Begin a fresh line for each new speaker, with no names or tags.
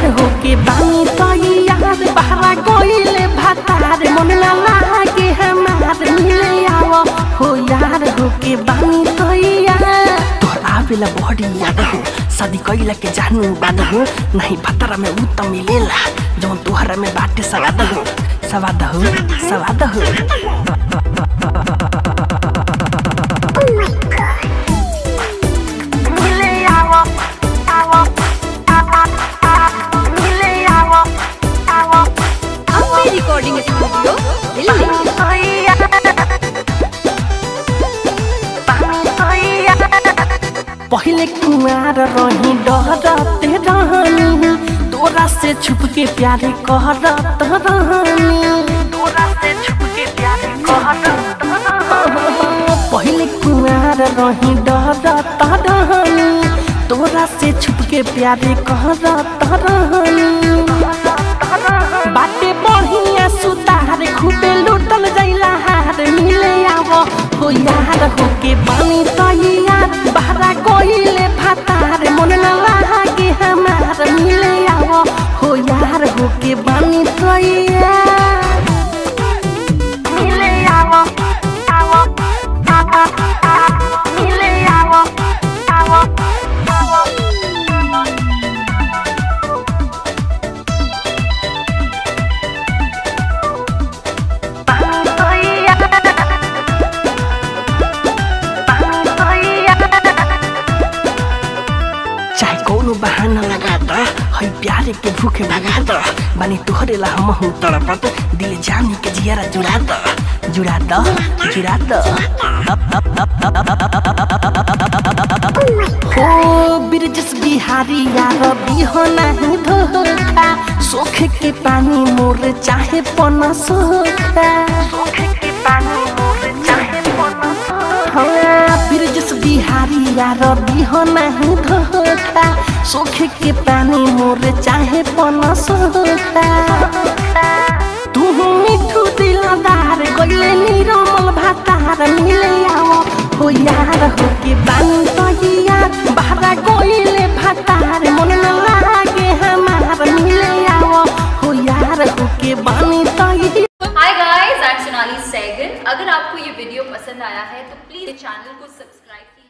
यार होके बानी तो यार बहरा गइले भातार मन ना लागे हमार मिले आव हो यार होके बानी तो यार तोहर आवेला बड़ी याद हो शादी कइला के जानु बाद हो नहीं भतरा में उ त मिलेला जौन तोहरा में बाटे सवाद हो सवाद हो सवाद हो मिले आव आव मिले आव आव
अम्बे रिकॉर्डिंग स्टूडियो दिल्ली
पहले कुमार रही डरते रहनी तोरा से छुप के प्यारे कहरत रहनी तोरा से छुप के प्यारे कहरत पहले कुमार रही डरत रहनी तोरा से छुप के प्यारे कहरत रहनी बाटे बढ़िया सुतार खूबे लुटल जैला हार मिले आव हो यार होके बानी तैया बहरा कोइले भातार मन न लागे हमार मिले आव हो यार होके बानी तैया मिले आव आव मिले आव आव आव चाहे कौनो बहाना लगा द है प्यारे के भूखे भगा द बानी तोहरे ला हम हूँ तड़पत दिल जानी के जियारा जुड़ा द जुड़ा द जुड़ा द हो बिरजस बिहारी यार बिहो नहीं धोखा सोख के पानी मोर चाहे पना सोखा सोख के पानी मोर चाहे पना हाँ बिरजस बिहारी यार बिहो नहीं धोखा सोख के पानी मोर चाहे पना सोखा तू मिठू दिलदार गइले निरमल भातार मिले आओ हो यार हो के बानी तहिया बहरा गइले भातार मन न लागे हमार मिले आओ हो यार हो के बानी तहिया
hi guys I am Sonali Saigal अगर आपको ये वीडियो पसंद आया है तो प्लीज चैनल को सब्सक्राइब कीजिए